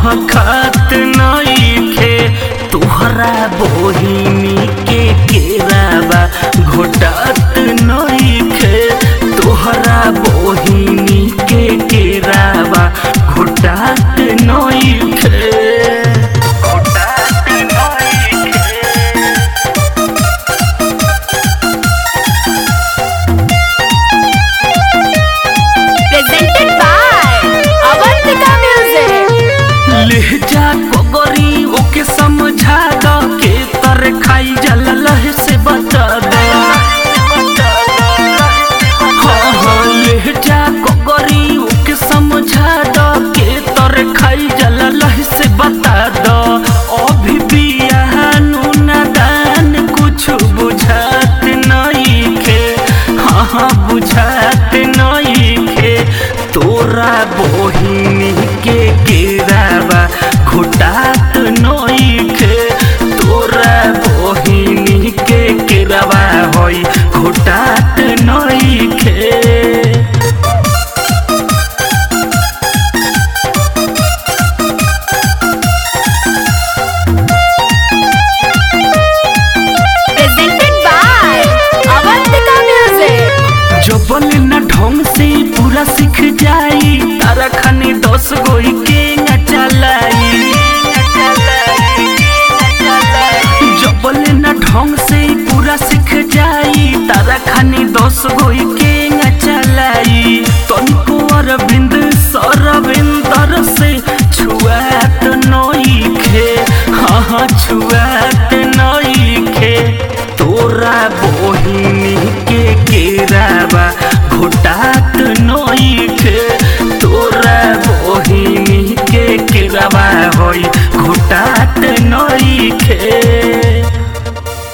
महकत नइखे तुहरा बोहिनी के केरावा घोटत नइखे तुहरा बोहिनी के केरावा घोटत नइखे घोटत नइखे presented by Avantika Music. लहजा कोगरी ओके समझा दो के तर खाई जल लह से बता दो हाँ हाँ लहजा कोगरी ओके समझा दो के तर खाई जल लह से बता दो अभी बिया नूना दान कुछ बुझात नहीं खे हाँ हाँ बुझात नहीं खे तोरा बोहिनी के केरावा घोटात नइखे तोरा बोहिनी के केरावा होई घोटात नइखे Presented by Avantika Music. जबल न ढंग से पूरा सीख जाई तारा खानी दस गोई के न चलाई जबल न ढंग से पूरा सीख जाई तारा खानी दस गोई के न चलाई तनिको अरविंद सरविंदर से छुआत नइखे हाँ हाँ छुआत नइखे तोरा बोहिनी के केरावा घोटात नइखे तोरा बोहिनी के केरावा होई घोटात नइखे